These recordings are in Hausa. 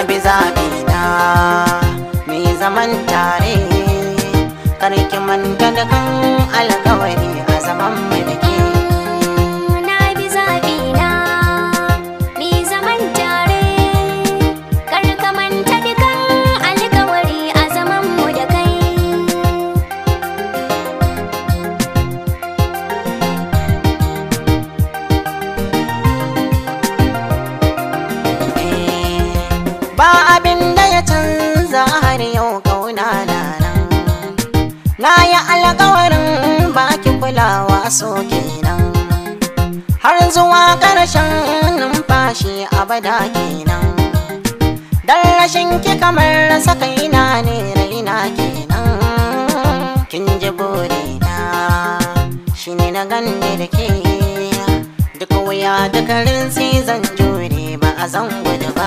bi zaɓi na mai zaman tare karki manta da kan alkawari a zaman mu da ke Na bi zaɓina, mi zaman tare, kar ka manta dukan alkawari a zaman mu da kai. ba abin da ya canza har yau kauna na nan na yi alkawarin baki kulawa so kenan har zuwa ƙarshen numfashi abada kenan dan rashin ki kamar rasa kaina ne raina kenan kin ji burina shi ne na ganne da ke duk wuya duka rinsi zan jure ba a zan gudu ba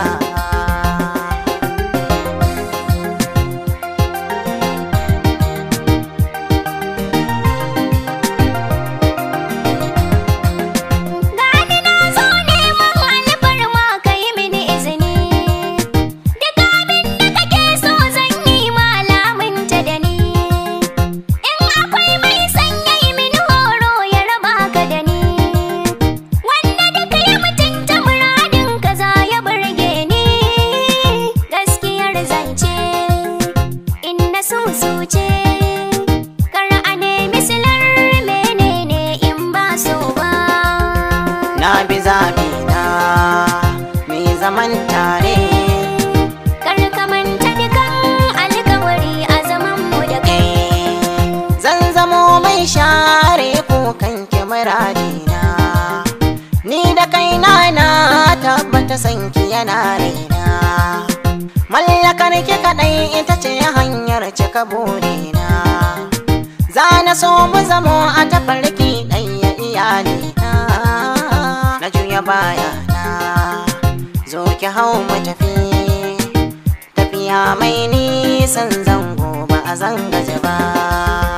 Gani na zo neman alfarma ka yi mini izini Duk abin da kake so zan yi malaminta da ni In akwai mai sanya yi mini horo ya raba ka da ni Wanda duka ya mutunta muradin ka za ya burge ni Gaskiyar zance in na susuce Kar a nemi silar menene in ba so ba na bi zaɓi na mai zaman tare Kar ka manta dukan alkawari a zaman mu da kai. zan zamo mai share kukan kimaradina ni da kaina na tabbata sanki yana raina mallakar ki kaɗai ita ce hanyar cika burina za na so mu zamo a tafarki ɗaya iyalina na juya bayana zo ki hau mu tafi tafiya mai nisan zango ba a zangaje ba